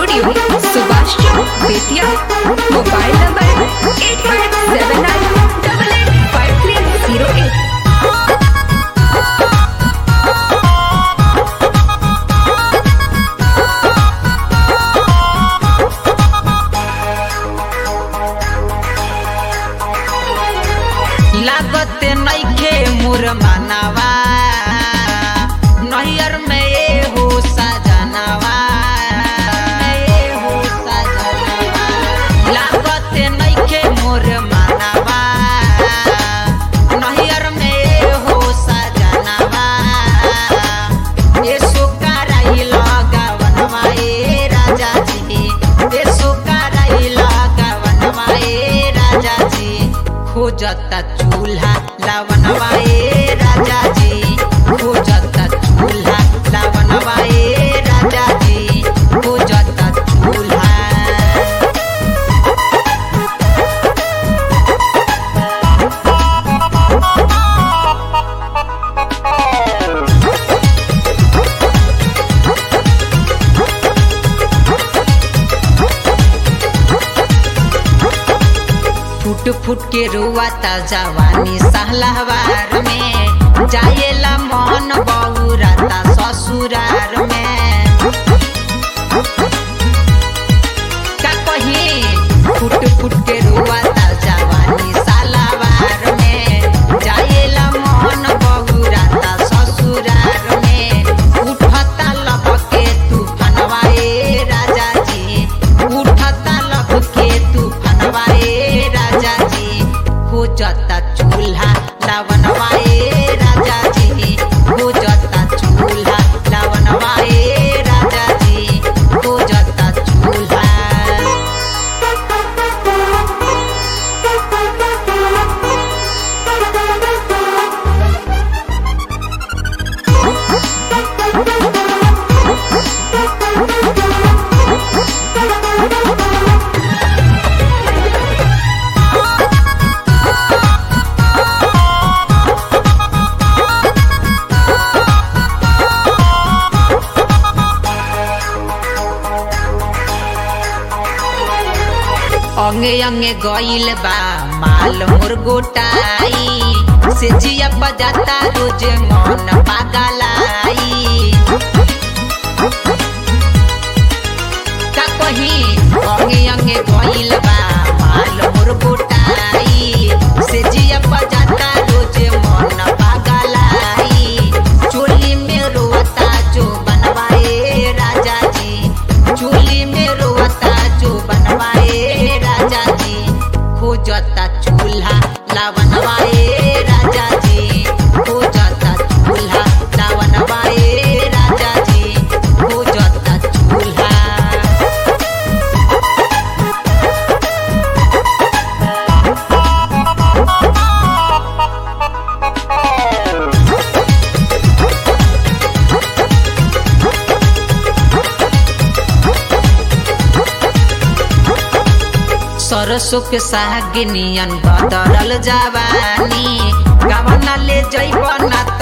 studio Subhash Chowk Bettiah mobile number eight five seven nine double eight five three zero eight लागत नइखे मोर मानवा नैयर में ए हो सजनवा ए हो सजनवा लागत नइखे मोर मानवा नैयर में ए हो सजनवा ए सुकाराई लगवनवा ए राजा जी ए सुकाराई लगवनवा ए राजा जी खोजता चूल्हा लावनवा ए राजा जी खोजता चूल्हा लावनवा ए राजा जी खोजता चूल्हा फुट फुट के रुआता जवानी सहलवार में जाएला मन बहुराता ससुरार में का कही फुट फुट के रुआता जवानी सालावार में जाएला मन बहुराता ससुरार में उठता लपके तूफानवा ए राजा जी उठता लपके तूफानवा ए राजा जी खोजता चूल्हा लावनवा ए राजा जी खोजता चूल्हा लावनवा ए राजा जी खोजता चूल्हा अंगे अंगे गइल बा माल मोर गोटाई से जिया बजाता रोज मन पागलाई का कही अंगे अंगे गइल बा माल मोर गोटाई से जिया बजाता रोज मन पागलाई चोली में रोता जो बनवाए राजा जी चोली में रोता जो बनवाए राजा जी खोजता चूल्हा लावनवाए राजा जी खोजता चूल्हा लावनवाए राजा जी खोजता चूल्हा सरसों के साग नियन बदरल जवानी गवना ले जैब ना